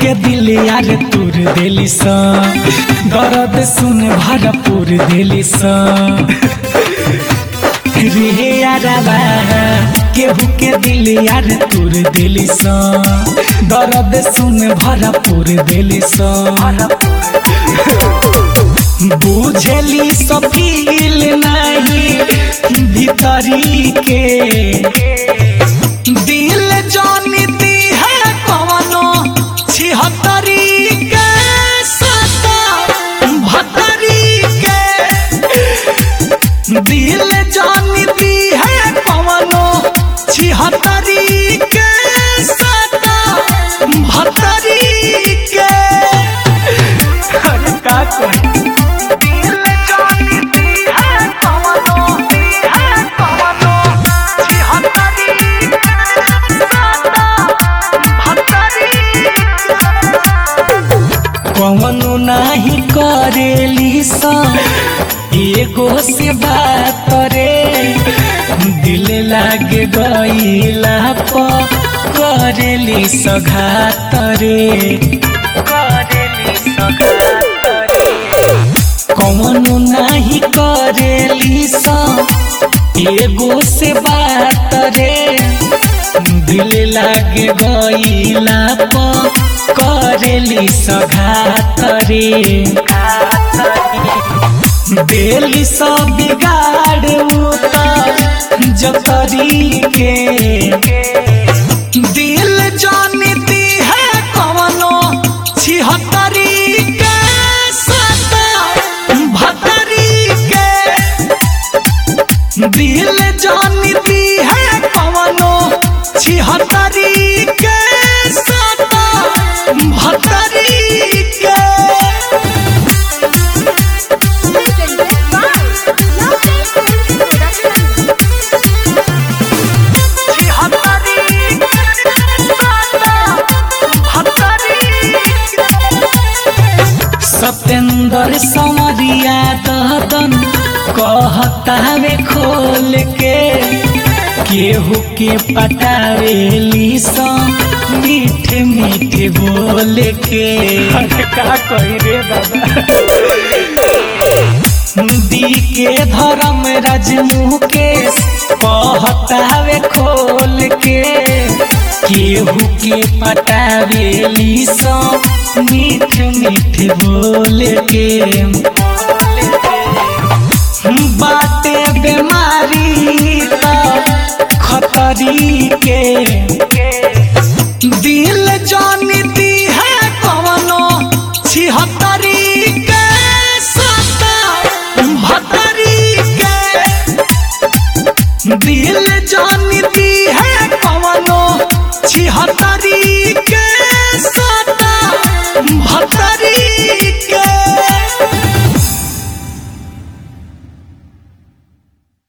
के दिल यार तुर दिली सा दर्द सुन भरपूर दिली सा रे यारबा केहू के दिल यार तुर दिली सा दर्द सुन भरपूर दिली सा बुझली सफील नहीं भीतरी के दिल जानती है कवनो छिहत्तरी के सता भत्तरी के दिल जानती है कवनो छिहत्तरी के सता भत्तरी के अरे का कही दिल जानती है कवनो है कवनो छिहत्तरी के सता कवनो नाही करेली सा एगो से बात रे दिल लागे गईला प करेली सघात रे करेली सघात रे कवनो नाही करेली सा एगो से बात रे दिल लागे गईला प करेली सघात रे दिल सब बिगाड़ उतर जतरी के दिल जानती है कवनो छिहत्तरी के सता भत्तरी के दिल जानती है कवनो छिहत्तरी के सता भत्तरी के सत्येंद्र समरिया ददन कहतावे खोल के केहू के पटावेली सा मीठे मीठे बोल के अरे का कही रे दादा दी के धर्म राज मुकेश कहतावे खोल के केहू के पटावेली सा मीठ मीठ बोल के बाटे बीमारी त खतरी के